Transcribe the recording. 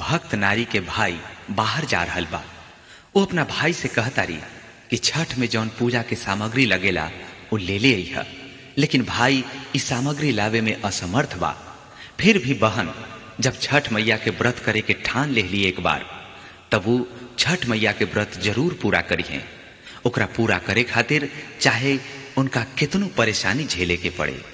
भक्त नारी के भाई बाहर जा रहल बा वो अपना भाई से कहतारी कि छठ में जौन पूजा के सामग्री लगेला वो ले ले अइह लेकिन भाई इस सामग्री लावे में असमर्थ बा फिर भी बहन जब छठ मैया के व्रत करे के ठान ले ली एक बार तब वो छठ मैया के व्रत जरूर पूरा करिहे ओकरा पूरा करे खातिर चाहे उनका कितनो परेशानी झेले के पड़े